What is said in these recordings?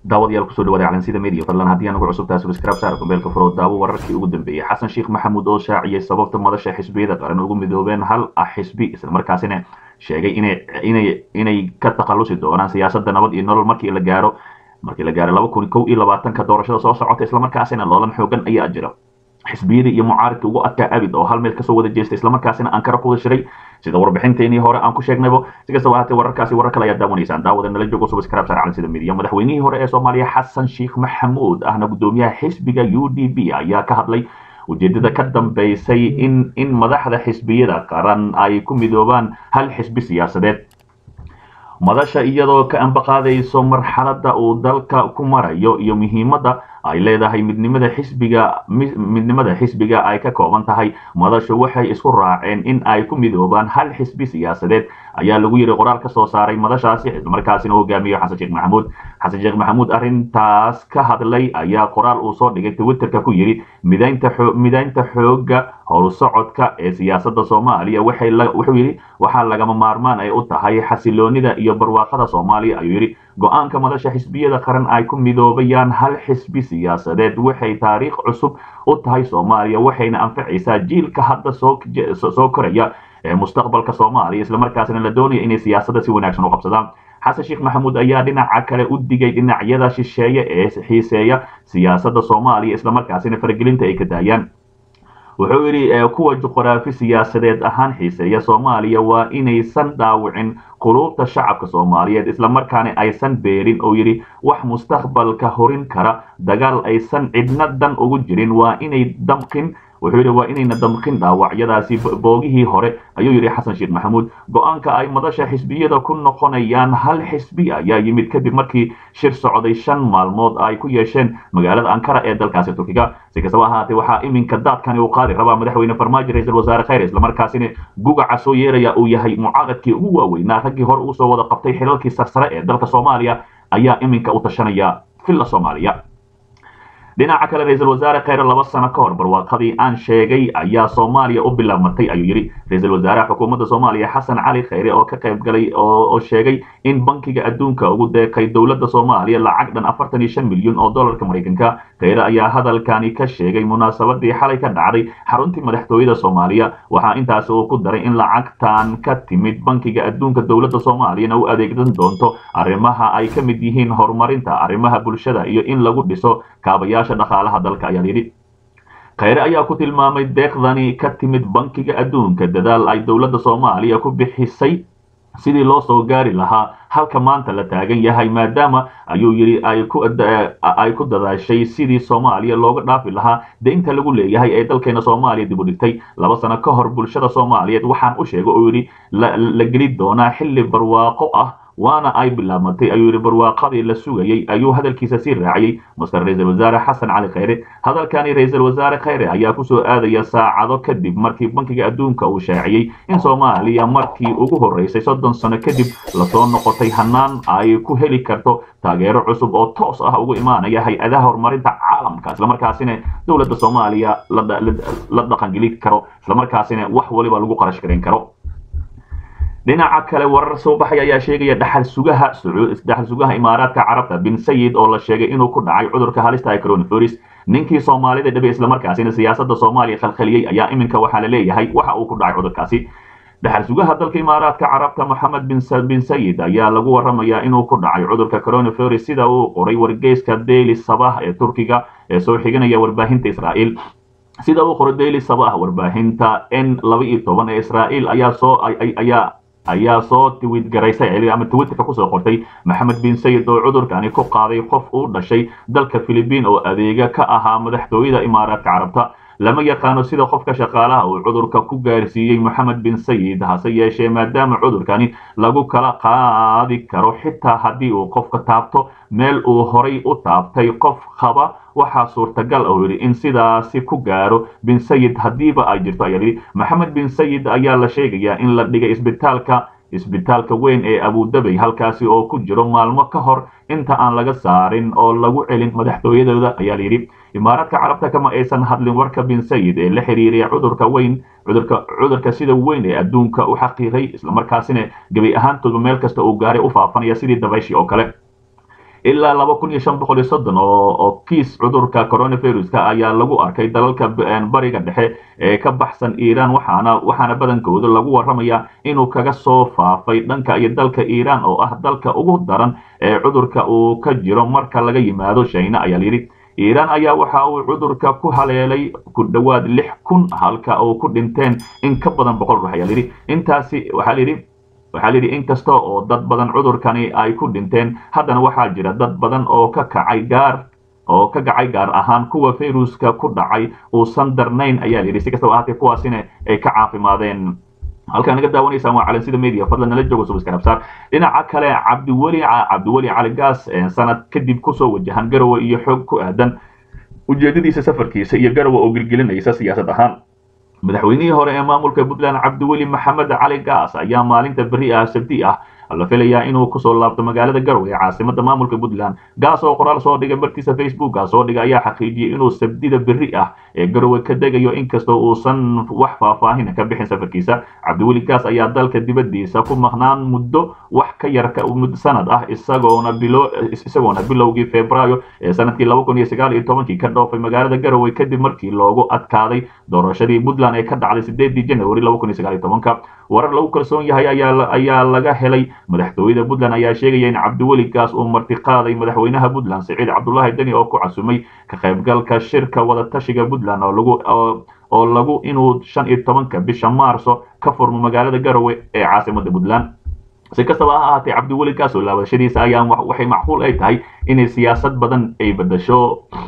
daawadayaal kusoo dhawaada calansida media fadlan haddii anugu cusubtahay subscribe saar gombeelka furo daawo wararkii ugu dambeeyey xasan sheekh maxamuud oo shaaciyey sababta madasha xisbiyada qaran ugu midoobeen hal ah xisbi islamarkaasina sheegay inay inay inay ka takhalusi doonaan siyaasadda nabad iyo nolol markii la gaaro markii la gaaro laba kun kow iyo labaatanka doorashada soo socota islamarkaasina loolan xoogan ayaa jira xisbiyadii iyo mucaaridka ugu adkaa abid oo hal meel kasoo wada jeestay islamarkaasina ankara kuda shiray sida warbixinteenii hore aan ku sheegnaybo si kastaba ahaatee wararkaasi warar kale ayaa daawanaysaan daawada nala joogo subscribe saar calansida media madaxweynihii hore ee soomaaliya xasan sheekh maxamuud ahna gudoomiyaha xisbiga u d b ayaa ka hadlay ujeedada ka dambeysay in in madaxda xisbiyada qaran ay ku midoobaan hal xisbi siyaasadeed madasha iyadoo ka ambaqaadayso marxaladda uu dalka ku marayo iyo muhiimadda ay leedahay midnimada xisbiga midnimada xisbiga ay ka kooban tahay madashu waxay isku raaceen in ay ku midoobaan hal xisbi siyaasadeed ayaa lagu yiri qoraal ka soo saaray madashaasi islamarkaasina hogaamiyo xasan sheekh maxamuud xasan sheekh maxamuud arrintaas ka hadlay ayaa qoraal uu soo dhigay twitterka ku yidhi midaynta midaynta xooga howlsocodka ee siyaasadda soomaaliya waxay wuxuu yidhi waxaa lagama maarmaan ay u tahay xasiloonida iyo barwaaqada soomaaliya ayuu yidhi go-aanka madasha xisbiyada qaran ay ku midoobayaan hal xisbi siyaasadeed waxay taariikh cusub u tahay soomaaliya waxayna anfacaysaa jiilka hadda soo koraya ee mustaqbalka soomaaliya islamarkaasina la doonaya inay siyaasadda si wanaagsan u qabsadaan xasan sheekh maxamuud ayaa dhinaca kale u digay dhinacyada shisheeye ee xiiseeya siyaasadda soomaaliya islamarkaasina faragelinta ay ka daayaan wuxuu yidhi kuwa juqraafi siyaasadeed ahaan xiiseeya soomaaliya waa inaysan dhaawicin quluubta shacabka soomaaliyeed islamarkaana aysan beerin oo yidhi wax mustaqbalka horin kara dagaal aysan cidna dan ugu jirin waa inay damqin wuxuu yidhi waa inayna damqin dhaawacyadaasi boogihii hore ayuu yidhi xasan sheekh maxamuud go-aanka ay madasha xisbiyada ku noqonayaan hal xisbi ayaa yimid kadib markii shir socday shan maalmood ay ku yeesheen magaalada ankara ee dalkaasi turkiga si kastaba ahaatee waxaa iminka daadkani uu qaadi rabaa madaxweyne farmaajo ra-iisul wasaare khayr islamarkaasina gugaca soo yeeraya uu yahay mucaaradkii ugu waaweynaa raggii hore uu soo wada qabtay xilalkii sarsare ee dalka soomaaliya ayaa iminka u tashanaya villa soomaaliya dhinaca kale ra-iisul wasaare khayre laba sano ka hor barwaaqadii aan sheegay ayaa soomaaliya u bilaabmatay ayuu yidhi ra-iisul wasaaraha xukuumadda soomaaliya xasan cali khayre oo ka qayb galay oo sheegay in bankiga adduunka ugu deeqay dowladda soomaaliya lacag dhan afartan iyo shan milyan oo dollarka maraykanka khayre ayaa hadalkani ka sheegay munaasabadii xalay ka dhacday xaruntii madaxtooyada soomaaliya waxaa intaasi uu ku daray in lacagtan ka timid bankiga adduunka dowladda soomaaliyana u adeegsan doonto arrimaha ay ka mid yihiin horumarinta arrimaha bulshada iyo in lagu dhiso kaabayaasha dhaqaalaha dalka ayaa yidhi khayre ayaa ku tilmaamay deeqdani ka timid bankiga adduunka dadaal ay dowladda soomaaliya ku bixisay sidii loo soo gaari lahaa halka maanta la taagan yahay maadaama ayuu yidhi ay ku dadaashay sidii soomaaliya looga dhaafi lahaa deynta lagu leeyahay ee dalkeena soomaaliya dib u dhigtay laba sano ka hor bulshada soomaaliyeed waxaan u sheegay oo yidhi la geli doonaa xilli barwaaqo ah waana ay bilaabmatay ayuu yidhi barwaaqadii la sugayey ayuu hadalkiisa sii raaciyey master ra-iisul wasaare xasan cali khayre hadalkani ra-iisul wasaare khayre ayaa kusoo aadaya saacado kadib markii bankiga adduunka uu shaaciyey in soomaaliya markii ugu horreysay soddon sano kadib lasoo noqotay hanaan ay ku heli karto taageero cusub oo toos ah ugu imaanaya hay-adaha horumarinta caalamka islamarkaasina dowladda soomaaliya la dhaqangeli karo islamarkaasina wax waliba lagu qarash garan karo dhinaca kale warar soo baxay ayaa sheegaya dhaxal sugaha dhaxal sugaha imaaraadka carabta bin sayid oo la sheegay inuu ku dhacay cudurka halista coronavirus ninkii soomaalida dhabe islamarkaasina siyaasadda soomaaliya khalkhaliyey ayaa iminka waxaa la leeyahay waxa uu ku dhacay cudurkaasi dhaxal sugaha dalka imaaraadka carabta moxamed bin sayid ayaa lagu waramayaa inuu ku dhacay cudurka coronavirus sida uu qoray wargeyska daily sabah ee turkiga ee soo xiganaya warbaahinta israa'iil sida uu qoray daily sabah warbaahinta n laba iyo toban ee israa'iil ayaa soo ayaa ayaa soo tiwid garaysay ama twitterka kusoo qortay maxamed bin sayid oo cudurkani ku qaaday qof uu dhashay dalka philibiin oo adeega ka ahaa madaxtooyada imaaraadka carabta lama yaqaano sida qofka shaqaalaha uu cudurka ku gaarsiiyey moxamed bin sayid hase yeeshee maadaama cudurkani lagu kala qaadi karo xitaa haddii uu qofka taabto meel uu horay u taabtay qof qaba waxaa suurtagal oo yidhi in sidaasi ku gaaro bin sayid haddiiba ay jirto ayaa yidhi maxamed bin sayid ayaa la sheegayaa in la dhigay isbitaalka isbitaalka weyn ee abudabey halkaasi oo ku jiro maalmo ka hor inta aan laga saarin oo lagu celin madaxtooyadooda ayaa layidhi imaaraadka carabta kama aysan hadlin warka bin sayid ee la xiriiriya cudurka weyn cudurka cudurka sida weyn ee adduunka u xaqiiqay islamarkaasina gebi ahaantooda meel kasta uu gaaray u faafanaya sidii dabayshii oo kale ilaa laba kun iyo shan boqol iyo soddon oo oo kiis cudurka coronaviruska ayaa lagu arkay dalalka bariga dhexe ee ka baxsan iiraan waxaana waxaana badankooda lagu warramaya inuu kaga soo faafay dhanka iyo dalka iiraan oo ah dalka ugu daran ee cudurka uu ka jiro marka laga yimaado shayna ayaa layidhi iiraan ayaa waxa uu cudurka ku haleelay ku dhowaad lix kun halka uu ku dhinteen in ka badan boqol ruux ayaa layidhi intaasi waxaa layidhi waxaa layidhi inkasta oo dad badan cudurkani ay ku dhinteen haddana waxaa jira dad badan oo ka kacay gaar oo ka kacay gaar ahaan kuwa fayruska ku dhacay uusan darnayn ayaa layidhi si kastaba ahaatee kuwaasina ay ka caafimaadeen halkaan naga daawanaysaan waa calansida media fadlan nala joogo subscribe dhinaca kale cabdiweli cabdiweli cali gaas sanad kadib kusoo wajahan garowe iyo xog ku aadan ujeedadiisa safarkiisa iyo garowe oo gilgelinaysa siyaasad ahaan madaxweynihii hore ee maamulka puntland cabdiweli maxamed cali gaas ayaa maalinta beri ah sabti ah la filayaa inuu kusoo laabto magaalada garowe ee caasimada maamulka puntland gaas oo qoraal soo dhigay markiisa facebooka soo dhigay ayaa xaqiijiyey inuu sabdida beri ah ee garowe ka degayo inkastoo uusan wax faahfaahin ka bixin safarkiisa cabdiweli gaas ayaa dalka dibadiisa ku maqnaan muddo wax ka yar muddo sanad ah isagoona bilo isagoona bilowgii febraayo ee sanadkii laba kun iyo sagaal iyo tobankii ka dhoofay magaalada garowe kadib markii loogu adkaaday doorashadii puntland ee ka dhacday sideedii january laba kun iyo sagaal iyo tobanka warar lagu kalsoon yahay ayaa ayaa laga helay madaxtooyada puntland ayaa sheegaya in cabdiweli gaas uu martiqaaday madaxweynaha puntland siciid cabdulaahi deni oo ku casumay ka qaybgalka shirka wadatashiga puntland oo lagu oo lagu inuu shan iyo tobanka bisha maarso ka furmo magaalada garowe ee caasimada puntland si kastaba ha ahaatee cabdiweli gaas oo laabashadiisa ayaa waxay macquul ay tahay inay siyaasad badan ay bedasho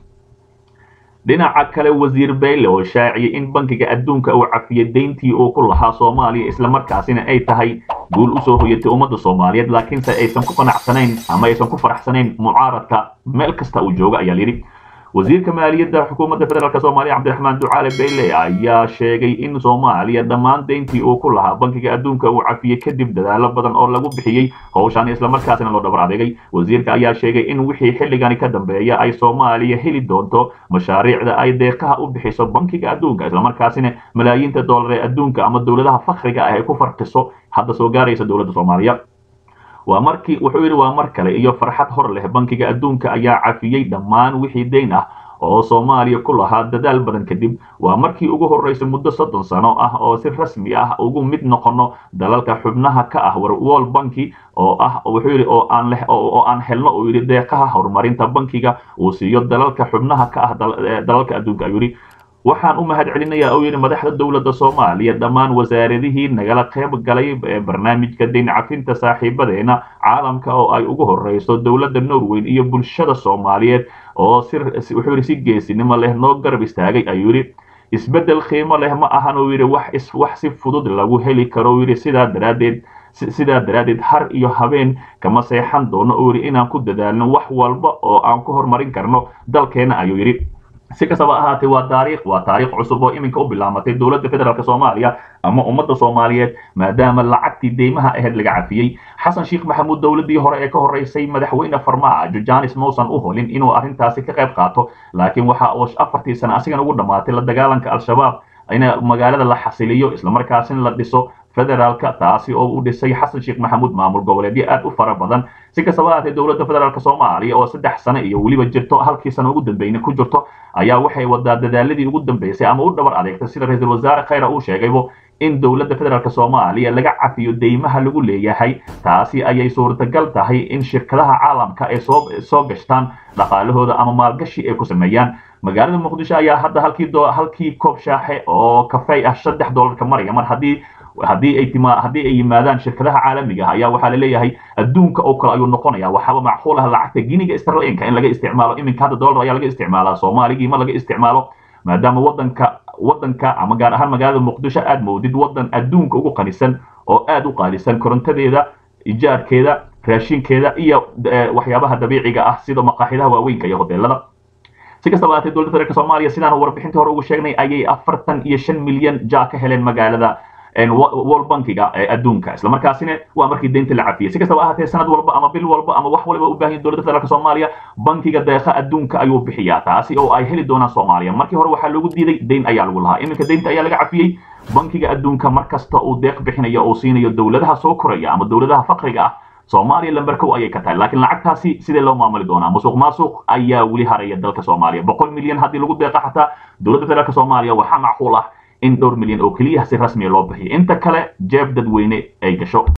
dhinaca kale wasiir bayle oo shaaciyay in bankiga adduunka uu cafiyay deyntii uu ku lahaa soomaaliya islamarkaasina ay tahay guul usoo hoyatay ummadda soomaaliyeed laakiinse aysan ku qanacsanayn ama aysan ku faraxsanayn mucaaradka meel kasta uu jooga ayaa layidhi wasiirka maaliyadda xukuumadda federaalk soomaaliya cabdiraxmaan ducaale bayle ayaa sheegay in soomaaliya dhammaan deyntii uu ku lahaa bankiga adduunka uu cafiyey kadib dadaalo badan oo lagu bixiyey howshan islamarkaasina loo dhabar adeegay wasiirka ayaa sheegay in wixii xilligani ka dambeeya ay soomaaliya heli doonto mashaariicda ay deeqaha u bixiso bankiga adduunka islamarkaasina malaayiinta doolar ee adduunka ama dowladaha fakriga ah ay ku farqiso hadda soo gaaraysa dowladda soomaaliya waa markii wuxuu yidhi waa mar kale iyo farxad hor leh bankiga adduunka ayaa cafiyey dhammaan wixii deyn ah oo soomaaliya ku lahaa dadaal badan kadib waa markii ugu horreysay muddo soddon sano ah oo si rasmi ah ugu mid noqono dalalka xubnaha ka ah world banki oo ah wuxuu yidhi oo aan leh oo aan helno uu yidhi deeqaha horumarinta bankiga uu siiyo dalalka xubnaha ka ah dalalka adduunka ayuu yidhi waxaan u mahad celinayaa uu yidhi madaxda dowladda soomaaliya dhammaan wasaaradihii nagala qayb galay barnaamijka deyn cafinta saaxiibadeena caalamka oo ay ugu horeyso dowladda norway iyo bulshada soomaaliyeed oo si wuxuu yidhi si geesinimo leh noo garab istaagay ayuu yidhi isbeddel qiimo leh ma ahan uu yidhi wax wax si fudud lagu heli karo uu yidhi sidaa daraaddeed sidaa daraaddeed har iyo habeen kama seexan doono uu yidhi inaan ku dadaalno wax walba oo aan ku horumarin karno dalkeena ayuu yidhi si kastaba ahaatee waa taariikh waa taariikh cusub oo iminka u bilaamatay dowladda federaalk soomaaliya ama ummadda soomaaliyeed maadaama lacagtii deymaha ahayd laga cafiyey xasan sheekh maxamuud dowladdii hore ee ka horreysay madaxweyne farmaajo janis mausan u holin inuu arrintaasi ka qayb qaato laakiin waxa uu afartii sano asigan ugu dhammaatay la dagaalanka al-shabaab in magaalada la xasiliyo islamarkaasina la dhiso federaalka taasi oo u dhisay xasan sheekh maxamuud maamul goboleedyo aad u fara badan si kastaba ahaatee dowladda federaalk soomaaliya oo saddex sano iyo weliba jirto halkii sano ugu dambeyna ku jirto ayaa waxay wadaa dadaaladii ugu dambeysay ama u dhabar adeegtay sida ra-iisul wasaare khayra uu sheegaybo in dowladda federaalk soomaaliya laga cafiyo deymaha lagu leeyahay taasi ayay suurtagal tahay in shirkadaha caalamka ay soo soo gashtaan dhaqaalahooda ama maalgashi ay ku sameeyaan magaalada muqdisho ayaa hadda halkii halkii koob shaaxe oo kafey ah saddex doolarka maraya mar haddii haddii ay tima haddii ay yimaadaan shirkadaha caalamiga ah ayaa waxaa laleeyahay adduunka oo kale ayuu noqonaya waxaaba macquul ah lacagta giniga sterlinka in laga isticmaalo iminka hadda dollar ayaa laga isticmaalaa soomaaligii ma laga isticmaalo maadaama wadanka wadanka ama gaar ahaan magaalada muqdisho aad moodid wadan adduunka ugu qanisan oo aad u qaalisan korontadeeda ijaarkeeda raashinkeeda iyo waxyaabaha dabiiciga ah sida maqaaxidaha waaweynka iyo hoteelada si kastaba ahaatee dowladda federaalk soomaaliya sidaan warbixintii hore ugu sheegnay ayay afartan iyo shan milyan jaa ka heleen magaalada world bankiga ee adduunka islamarkaasina waa markii deynta la cafiyey si kastaba ahaatee sanad walba ama bil walba ama wax waliba u baahan dowladda federaalk soomaaliya bankiga deeqa adduunka ayuu bixiyaa taasi oo ay heli doonaan soomaaliya markii hore waxaa loogu diiday deyn ayaa lagu lahaa iminka deynta ayaa laga cafiyey bankiga adduunka mar kasta uu deeq bixinayo oo siinayo dowladaha soo koraya ama dowladaha fakriga ah soomaaliya lamber kow ayay ka tahay laakiin lacagtaasi sidee loo maamuli doonaa musuq maasuq ayaa weli haraya dalka soomaaliya boqol milyan haddii lagu deeqa xataa dowladda federaalk soomaaliya waxaa macquul ah in dhowr milyan oo keliya si rasmiya loo bixiyo inta kale jeeb dadweyne ay gasho